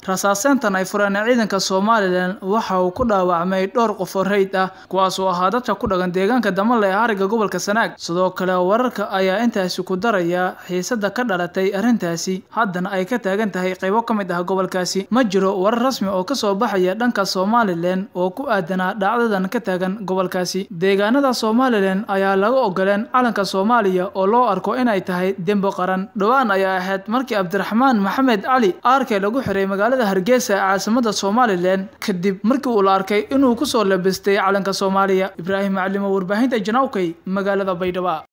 rasaaseyntan ay fureen ciidanka somalilan waxa uu ku dhaawacmay dhowr qof oo reyd ah kuwaas oo ahaa dadka ku dhaqan deegaanka damale ee ariga gobolka sanaag sidoo kale wararka ayaa intaasi ku daraya xiisada ka dhalatay arrintaasi haddana ay ka taagan tahay qaybo ka mid ah gobolkaasi ma jiro warar rasmi oo kasoo baxaya dhanka somalilan oo ku aadanaa dhacdadan ka taagan gobolkaasi deegaanada somalilan ayaa laga ogoleen calanka soomaaliya oo loo arko inay tahay dembo qaran dhowaan ayaa ahayd markii cabdiraxmaan maxamed cali aarkee lagu xiray magaalada hargeysa ee caasimada somalilan kadib markii uu la arkay inuu kusoo labistay calanka soomaaliya ibraahim macalimo warbaahinta janawkay magaalada baydhabo